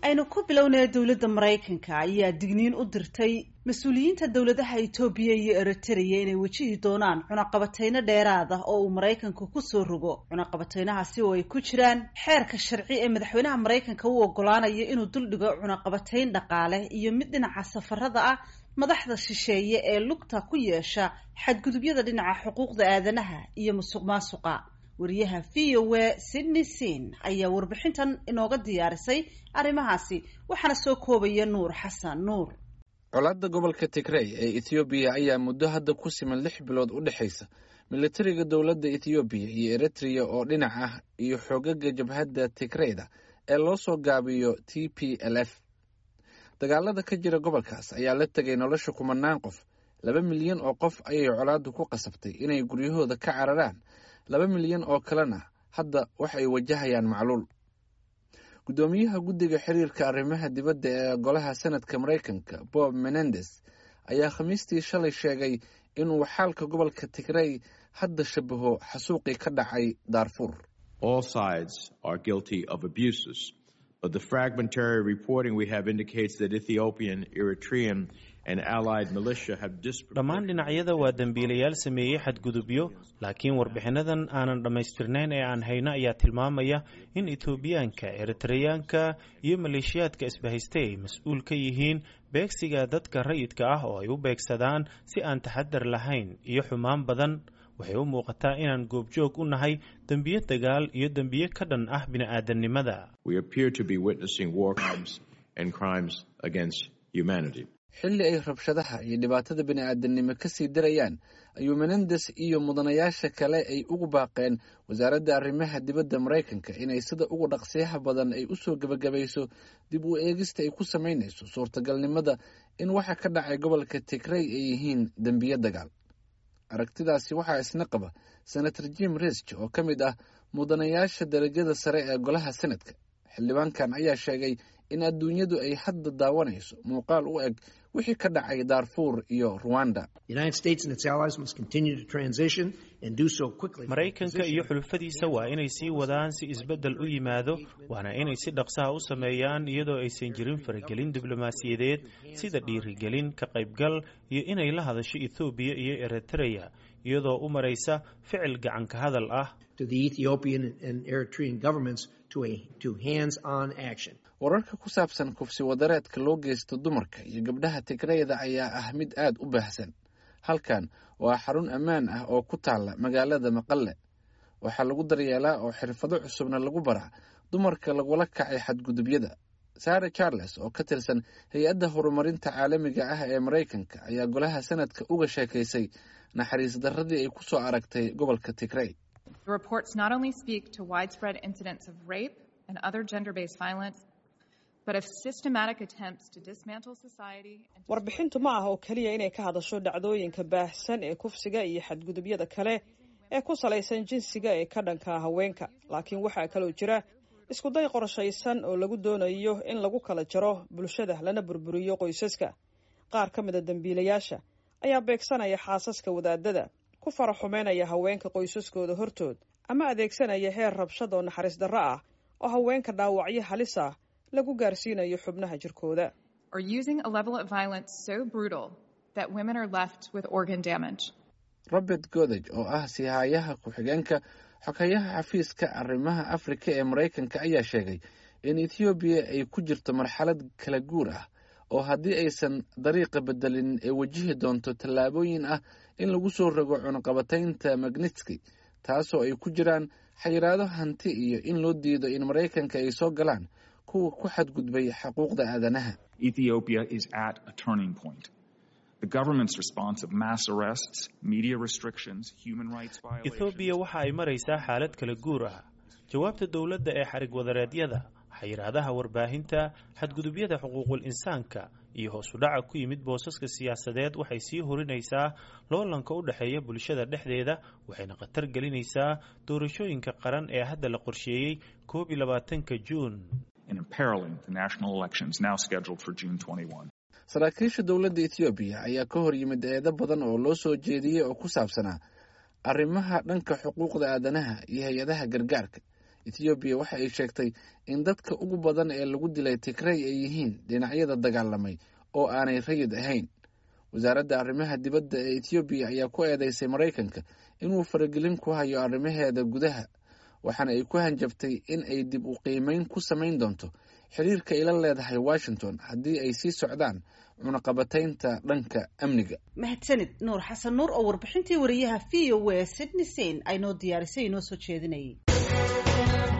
aynu ku bilownaya dowladda maraykanka ayaa digniin u dirtay mas-uuliyiinta dowladaha etoobiya iyo eritrea inay wejihi doonaan cunaqabateyno dheeraad ah oo uu maraykanku kusoo rogo cunaqabateynahaasi oo ay ku jiraan xeerka sharci ee madaxweynaha maraykanka u ogolaanayo inuu duldhigo cunaqabateyn dhaqaale iyo mid dhinaca safarada ah madaxda shisheeye ee lugta ku yeesha xadgudubyada dhinaca xuquuqda aadanaha iyo musuq maasuqa wariyaha v o a sydney sin ayaa warbixintan inooga diyaarisay arrimahaasi waxaana soo koobaya nuur xasan nuur colaadda gobolka tigrey ee ethoobiya ayaa muddo hadda ku siman lix bilood u dhexaysa militariga dowladda ethoobiya iyo eritrea oo dhinac ah iyo xoogaga jabhadda tigreyda ee loo soo gaabiyo t p l f dagaalada ka jira gobolkaas ayaa la tegay nolosha kumanaan qof laba milyan oo qof ayay colaaddu ku qasabtay inay guryahooda ka cararaan laba milyan oo kalena hadda waxay wajahayaan macluul guddoomiyaha guddiga xiriirka arrimaha dibadda ee golaha senadka maraykanka bob menendes ayaa khamiistii shalay sheegay inuu xaalka gobolka tigrey hadda shabaho xasuuqii ka dhacay daarfuur but the fragmentary reporting we have indicates that Ethiopian, Eritrean, and allied militia have dhammaan dhinacyada waa dembiilayaal sameeyey xadgudubyo laakiin warbixinadan aanan dhammaystirnayn ee aan hayno ayaa tilmaamaya in etoobiyaanka eritreyaanka iyo maleeshiyaadka isbahaystay ay mas-uul ka yihiin beegsiga dadka rayidka ah oo ay u beegsadaan si aan taxadar lahayn iyo xumaan badan waxay u muuqataa inaan goobjoog u nahay dembiyo dagaal iyo dembiyo ka dhan ah bini'aadanimada xilli ay rabshadaha iyo dhibaatada bini'aadanimo ka sii darayaan ayuu menendes iyo mudanayaasha kale ay ugu baaqeen wasaaradda arrimaha dibadda maraykanka inay sida ugu dhaqsiyaha badan ay u soo gebagabayso dib u eegista ay ku samaynayso suurtagalnimada in waxa ka dhacay gobolka tigrey ay yihiin dembiyo dagaal aragtidaasi waxaa isna qaba senator jim risk oo ka mid ah mudanayaasha darajada sare ee golaha senadka xildhibaankan ayaa sheegay in adduunyadu ay hadda daawanayso muuqaal u eg wixii ka dhacay daarfuur iyo ruwanda maraykanka iyo xulufadiisa waa inay sii wadaan si isbeddel u yimaado waana inay si dhaqsaha u sameeyaan iyadoo aysan jirin faragelin diblomaasiyadeed sida dhiirigelin ka qaybgal iyo inay la hadasho ethoobiya iyo eritreya iyadoo u maraysa ficil gacanka hadal ah wararka ku saabsan kufsi wadareedka loo geysto dumarka iyo gabdhaha tigreyda ayaa ah mid aad u baahsan halkan waa xarun ammaan ah oo ku taalla magaalada maqalle waxaa lagu daryeelaa oo xirfado cusubna lagu baraa dumarka lagula kacay xadgudubyada sara charles oo ka tirsan hay-adda horumarinta caalamiga ah ee maraykanka ayaa golaha sanadka uga sheekaysay naxariis darradii ay ku soo aragtay gobolka tigrey warbixintu ma ah oo keliya inay ka hadasho dhacdooyinka baahsan ee kufsiga iyo xadgudubyada kale ee ku salaysan jinsiga ee ka dhanka haweenka laakiin waxaa kaloo jira iskuday qorshaysan oo lagu doonayo in lagu kala jaro bulshada lana burburiyo qoysaska qaar ka mida dembiilayaasha ayaa beegsanaya xaasaska wadaadada ku fara xumeynaya haweenka qoysaskooda hortood ama adeegsanaya heer rabshad oo naxariis darro ah oo haweenka dhaawacyo halis ah lagu gaarsiinayo xubnaha jirkooda robert godeg oo ah sihaayaha ku-xigeenka xogeyaha xafiiska arrimaha afrika ee maraykanka ayaa sheegay in ethoobiya ay ku jirto marxalad kala guur ah oo haddii aysan dariiqa bedelin ay wajihi doonto tallaabooyin ah in lagu soo rogo cunaqabataynta magnitski taasoo ay ku jiraan xayiraado hanti iyo in loo diido in maraykanka ay soo galaan kuwa ku xadgudbay xuquuqda aadanaha ethoobiya waxa ay maraysaa xaalad kala guur ah jawaabta dowladda ee xarig wadareedyada xayiraadaha warbaahinta xadgudubyada xuquuqul insaanka iyo hoos u dhaca ku yimid boosaska siyaasadeed waxay sii horinaysaa loolanka u dhexeeya bulshada dhexdeeda waxayna khatar gelinaysaa doorashooyinka qaran ee hadda la qorsheeyey koob iyo labaatanka juun saraakiisha dowladda ethoobiya ayaa ka hor yimid eedo badan oo loo soo jeediyey oo ku saabsanaa arrimaha dhanka xuquuqda aadanaha iyo hay-adaha gargaarka ethoobiya waxa ay sheegtay in dadka ugu badan ee lagu dilay tigrey ay yihiin dhinacyada dagaalamay oo aanay rayid ahayn wasaaradda arrimaha dibadda ee ethoobiya ayaa ku eedeysay maraykanka inuu faragelin ku hayo arrimaheeda gudaha waxaana ay ku hanjabtay in ay dib u qiimeyn ku samayn doonto xiriirka ay la leedahay washington haddii ay sii socdaan cunaqabataynta dhanka amniga mahadsanid nuur xasan nuur oo warbixintii wariyaha v o a sydney sein ay noo diyaarisay inoo soo jeedinayay